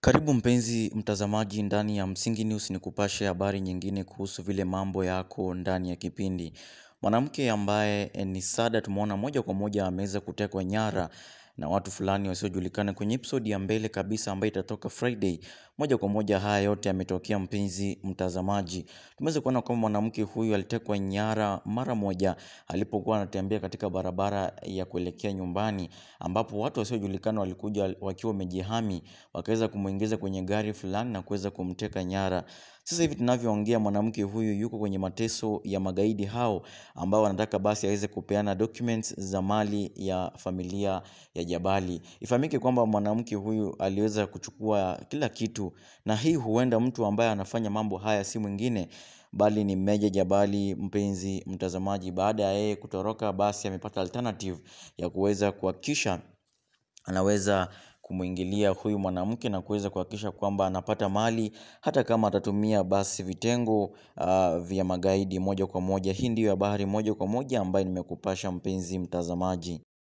Karibu mpenzi mtazamaji ndani ya Msingi News nikupashe habari nyingine kuhusu vile mambo yako ndani ya kipindi. Mwanamke ambaye ni Sada tumeona moja kwa moja ameweza kutekwa nyara na watu fulani wasiojulikana kwenye episode ya mbele kabisa ambayo itatoka Friday. Moja kwa moja haya yote yametokea mpenzi mtazamaji. Tumeweza kuona kwamba mwanamke huyu alitekwa nyara mara moja alipokuwa anatembea katika barabara ya kuelekea nyumbani ambapo watu wasiojulikana walikuja wakiwa wamejihami wakaweza kumuingiza kwenye gari fulani na kuweza kumteka nyara. Sasa hivi tunavyoongea mwanamke huyu yuko kwenye mateso ya magaidi hao ambao wanataka basi aweze kupeana documents za mali ya familia ya Jabali. Ifahamike kwamba mwanamke huyu aliweza kuchukua kila kitu na hii huenda mtu ambaye anafanya mambo haya si mwingine bali ni Meja Jabali mpenzi mtazamaji baada ya yeye kutoroka basi amepata alternative ya kuweza kuhakikisha anaweza kumuingilia huyu mwanamke na kuweza kuhakikisha kwamba anapata mali hata kama atatumia basi vitengo uh, vya magaidi moja kwa moja. Hii ndiyo habari moja kwa moja ambayo nimekupasha mpenzi mtazamaji.